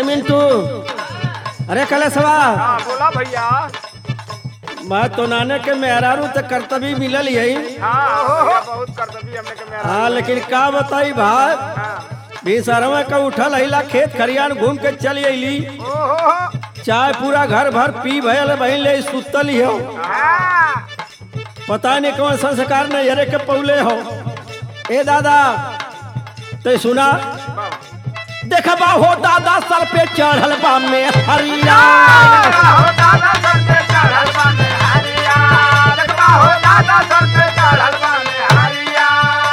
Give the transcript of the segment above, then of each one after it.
मिंटू अरे कलेसवा हाँ बोला भैया मैं तो नाने के मेहरारू तो कर्तव्य मिलल यही हाँ भैया, बहुत कर्तव्य हमने के मेरा हाँ लेकिन का बताई भाई हाँ बीसरवा का उठल अहिला खेत खरियान घूम के चली अली ओहो चाय पूरा घर भर पी भयल बहन ले सुतल ही हो हाँ पता नहीं कौन संस्कार नजरे के पौले हो ए दादा ते सुना देखबा हो दादा सर पे चढ़ल बा में हरिया हो दादा सर पे चढ़ल बाने हरिया देखबा हो दादा सर पे चढ़ल बाने हरिया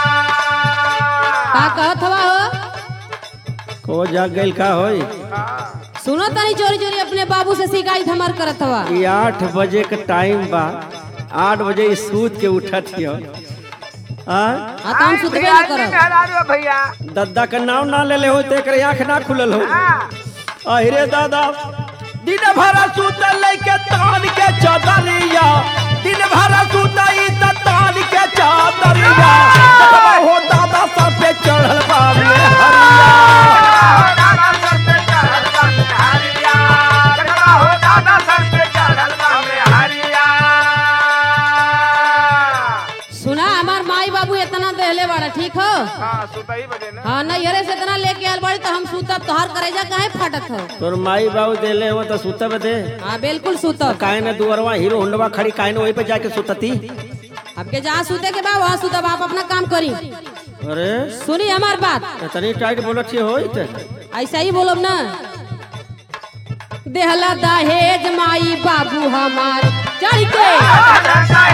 का कहत हवा हो को जाग गइल का होई हाँ सुनो तनी चोरी चोरी अपने बाबू से शिकायत हमार करत हवा ये आठ बजे के टाइम बा आठ बजे सूत के उठत हियो हाँ हाँ तो हम सुतबे न करब मेहरारू भैया दद्दा का नाम ना ले ले हो ते एकरे आँख ना खुलल हो हाँ अहिरे दादा दिन भर सुतल के तान के चादरिया दिन भर सुतई त तान के चादरिया देखबा हो दादा सर पे चढ़ल बा में हरिया हो दादा सर पे चढ़ल बाने हरिया देखबा हो दादा सर पे चढ़ल बाने हरिया सुना हमार माई बाबू इतना देहले बाड़ा ठीक हो हाँ सुतही बजे ना हाँ नैहरे से इतना लेके आयल बाड़ी तो हम सुतब तोहार करेजा काहे फाटत हो तोर माई बाबू देले हो तो सुतब दे हाँ बिल्कुल सुतब काहे न दुअरवा हीरो होंडवा खड़ी काहे न वहीं पे जाके सुतती आपके जहाँ सुते के बा वहाँ सुतब आप अपना काम करी अरे सुनी हमार बात इतनी टाइट बोलत छी होई ते ऐसा ही बोलब ना देहला दहेज माई बाबू हमार चढ़ के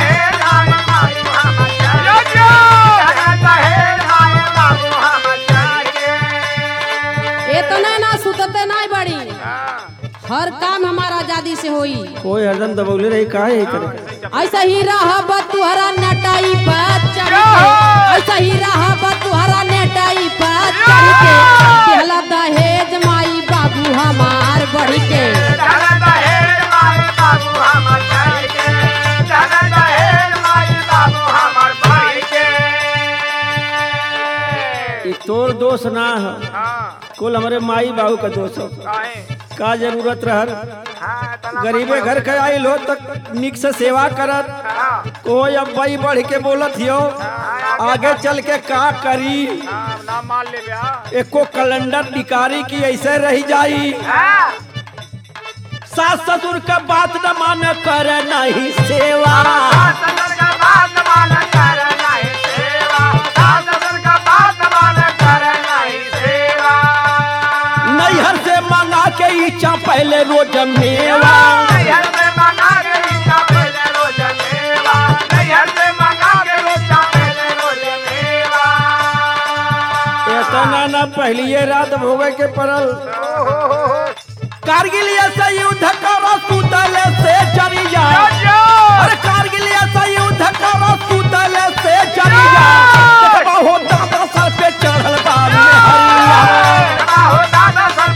इतना ना सुतते नहीं बड़ी हर काम हमारा आजादी से होई कोई हरदम दबौले रही काहे ही करे ऐसा ही रहब तुहरा नेटाई पर चढ़ के ऐसा ही रहब तुहरा नेटाई पर चढ़ के देहला दहेज माई बाबू हमार बढ़ के ई तोर दोष ना है कुल हमारे माई बाबू का दोष हो का जरूरत रहल गरीबे घर के आइल हो तक निक से सेवा करत कोई अब भाई बढ़ के बोलत हियो आगे चल के का करी नाम मान ले ब्या एको कैलेंडर निकारी की ऐसे रह जाई सास ससुर का बात न मान कर नहीं सेवा नैहर से मंगा के इच्छा पहले रोज मेवा इतना न पहलिए रात भोगे के पड़ल कारगिल ऐसा युद्ध करो सुतल से चरिया अरे कारगिल ऐसा युद्ध करो सुतल से चरिया देखबा हो दादा सर पे चढ़ल बा में हरिया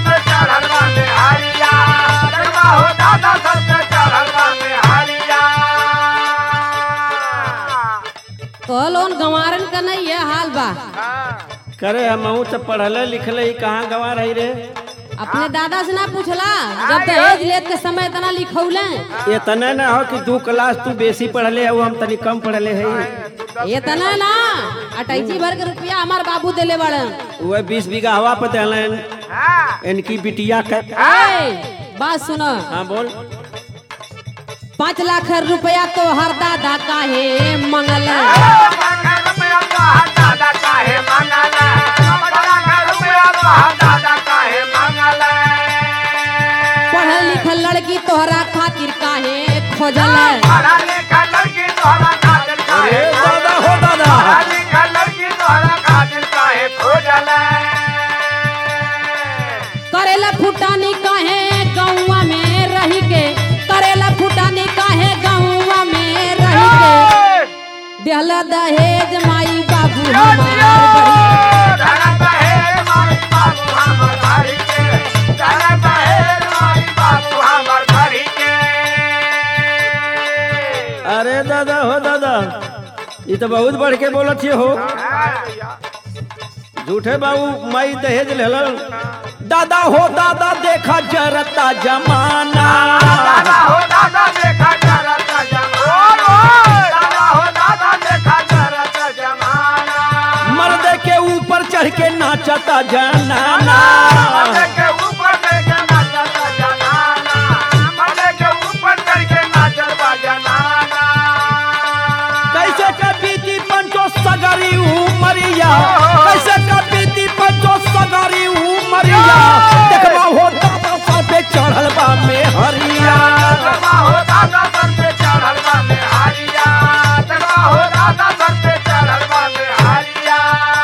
तो लोन गंवारन का नहीं है हाल बा करे हम तो पढ़ले लिखले ही कहाँ गवा रही रे अपने दादा से ना पूछला जब दहेज लेत के समय इतना लिखौले इतना न हो कि दू क्लास तू बेसी पढ़ले है हम तनी कम पढ़ले है इतना ना अटैची भर के रुपया हमार बाबू देले बड़े वह बीस बीघा हवा पे देलन इनकी बिटिया का ए, बात सुनो हाँ बोल पाँच लाख रुपया तो हर दादा काहे मंगल पढ़ल लिखल लड़की तोहरा खातिर काहे खोजल अरे दादा हो दादा करेला फुटानी काहे गौवा में रही के करेला फुटानी काहे गौवा में रही के देहला दहेज माई बाबू हमार बड़ी अरे दादा हो दादा ये तो बहुत बढ़ के बोलत ही हो झूठे बाबू माई दहेज लेलन दादा हो दादा देखा जरता जमाना दादा हो दादा देखा करत जमाना दादा हो दादा देखा करत जमाना मर्द के ऊपर चढ़ के नाचता जनाना मर्दे के ऊपर चढ़ के नाचत जनाना मर्दे के ऊपर चढ़ के नाचत बा जनाना कैसे कपीती पंचो सगरी उमरिया कैसे कपीती पंचो सगरी उमरिया देखबा हो दादा सर पे चढ़ल बा में हरिया दरबा हो दादा सर पे चढ़ल बा मेहारिया दरबा हो दादा सर पे चढ़ल बा मेहारिया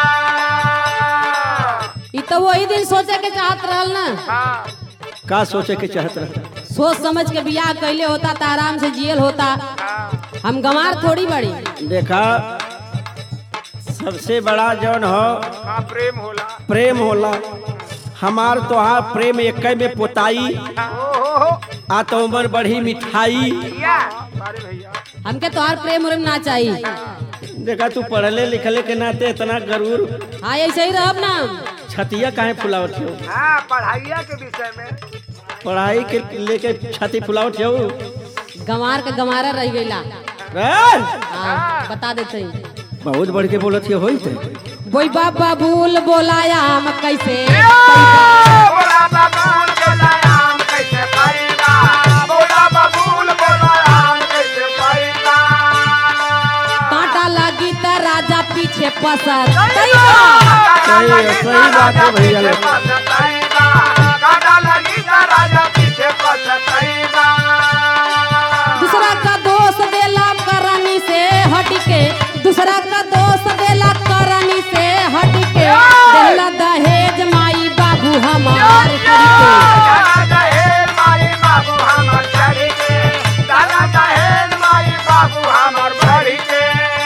ई तो वही दिन सोचे के चाहत रहल ना हाँ का सोचे के चाहत रहे सोच समझ के बियाह कैले होता तो आराम से जियल होता हाँ हम गंवार थोड़ी बड़ी देखा सबसे बड़ा जौन हो हाँ प्रेम होला प्रेम होला हमार तोहार प्रेम एक में पोताई ओहो आ तो उमर बढ़ी मिठाई भैया अरे भैया हमके तोहार प्रेम उरेम ना चाहिए देखा तू पढ़ले लिखले के नाते इतना गरूर हाँ ऐसे ही रहब ना छतिया काहे फुलावत हो हाँ पढ़ाइया के विषय में पढ़ाई के लेके छाती फुलावत हो गंवार के गंवारा रह गईला हाँ बता देते हैं बहुत बढ़ के बोलत हो होई थे बोई बाबा भूल बोलाया हम कैसे बोला बबूल बोला आम कैसे पाएगा बोला बबूल बोला आम कैसे पाएगा कांटा लगी त राजा पीछे पसर सही है, सही बात है भैया लोग। काटा लगी का राजा पीछे पछताएगा दूसरा का दोष देला करनी से हट के दूसरा का दोष देला करनी से हट के देला दहेज माई बाबू हमार करके दादा दहेज माई बाबू हमर चढ़ी के दादा दहेज माई बाबू हमर बढ़ी के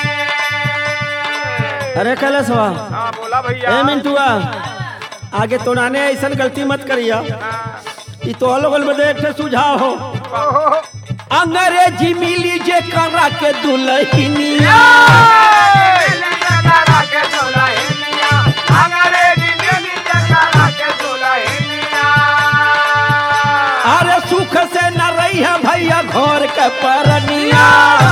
अरे कैलाश बा हाँ बोला भैया ए मिंटुआ आगे तो नाने ऐसा गलती मत करिया ई तो लोगन में एक ठे सुझाव हो ओहो अंग्रेजी मिली जे करा के दुल्हनिया अरे सुख से न रही है भैया घर के परनिया